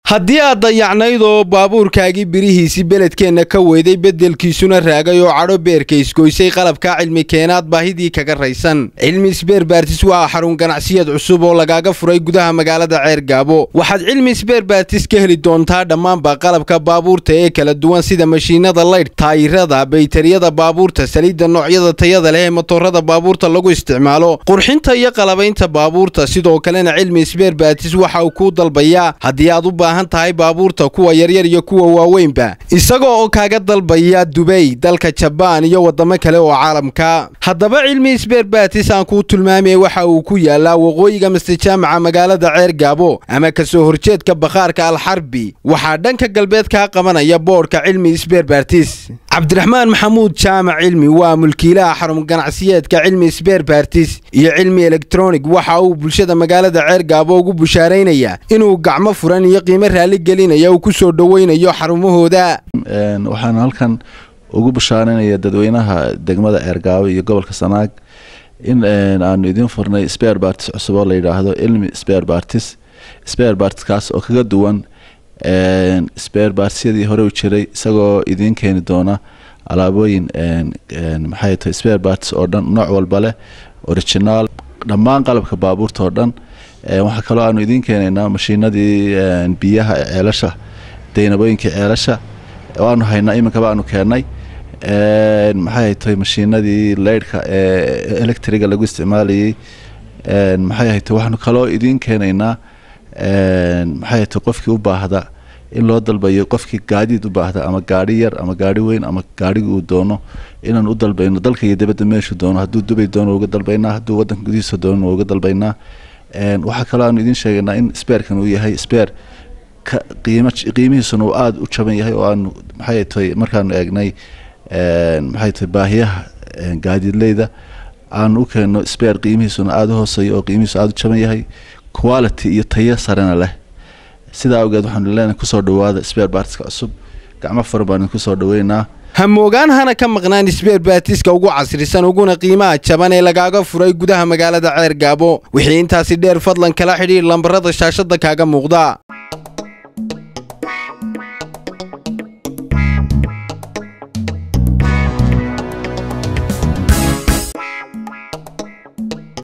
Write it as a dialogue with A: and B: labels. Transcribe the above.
A: haddii aad dayacnayd oo baabuurkaagii birihiisii beledkeenna ka weyday beddelkiisuna raagay oo cadho beerka isgoysay qalabkaa cilmi keenaad baahidii kaga raysan cilmi isbeerbaartis waa xarun ganacsiyeed cusub oo lagaaga furay gudaha magaalada ceergaabo waxaad cilmi isbeerbaartis ka heli doontaa dhammaanba qalabka baabuurta ee kala duwan sida mashiinada laydh taayirada baytariyada baabuurta saliidda noocyada tayada leh ee motorada baabuurta lagu isticmaalo qurxinta iyo qalabaynta baabuurta sidoo kalena cilmi isbeerbaartis waxa uu kuu dalbayaa haddii aad u baahan tahay baabuurta kuwa yaryar iyo kuwa waaweynba isagoo oo kaaga dalbaya dubay dalka jabaan iyo waddamo kale oo caalamka haddaba cilmi isbeerbaartis aan kuu tilmaamaya waxa uu ku yaalaa waqooyiga mastejaamaca magaalada ceergaabo ama kasoo horjeedka bakhaarka alxarbi waxaa dhanka galbeed kaa qabanaya boodhka cilmi isbeerbaartis cabdiraxmaan maxamuud jaamac cilmi waa mulkiilaha xarun ganacsiyeedka cilmi isbeerbaartis iyo cilmi elektronig waxa uu bulshada magaalada ceergaabo ugu bushaaraynaya inuu gacmo furan iyo qiimo raali gelinaya uu ku soo dhoweynayo xarumahooda
B: waxaan halkan ugu bushaaranaya dadweynaha degmada ceergaabo iyo gobolka sanaag in aanu idiin furnay sper bartis cusub oo la yidhaahdo cilmi sper bartis sper bartiskaas oo kaga duwan sper bartisyadii hore u jiray isagoo idiin keeni doona alaabooyin maxay tahay sper bartis oo dhan nooc walba leh originaal dhammaan qalabka baabuurta oo dhan waxaa kaloo aanu idiin keenaynaa mashiinadii biyaha ee ceelasha daynabooyinkii ceelasha waanu haynaa iminkaba aanu keennay maxay tahay mashiinadii leydhka ee electriga lagu isticmaalayay maxay tahay waxaanu kaloo idiin keenaynaa maxay tahay qofkii u baahda in loo dalbayo qofkii gaadiid u baahda ama gaari yar ama gaari weyn ama gaarigi uu doono inaan u dalbayno dalka iyo dibadda meeshuu doono hadduu dubay doono uga dalbaynaa hadduu waddanka gudihiisa doono uga dalbaynaa waxaa kaloo aanu idiin sheegaynaa in sbeerkan uu yahay sbeer qiimo qiimihiisuna uu aada u jaban yahay oo aanu maxay tahay markaanu eegnay maxay tahay baahiyaha gaadiidleyda aanu u keenno sbeer qiimihiisuna aada u hooseeya oo qiimihiisu aada u jaban yahay quality iyo tayo sarena leh sidaa awgeed waxaanu leenahay kusoo dhawaada sbeer baartiska cusub gacmo furan baanu kusoo dhaweynaa
A: hamoogaan hana ka maqnaan isbeerbaatiska ugu casrisan uguna qiimaha jaban ee lagaaga furay gudaha magaalada ceergaabo wixii intaasi dheer fadlan kala xidhiir lambarada shaashada kaaga muuqda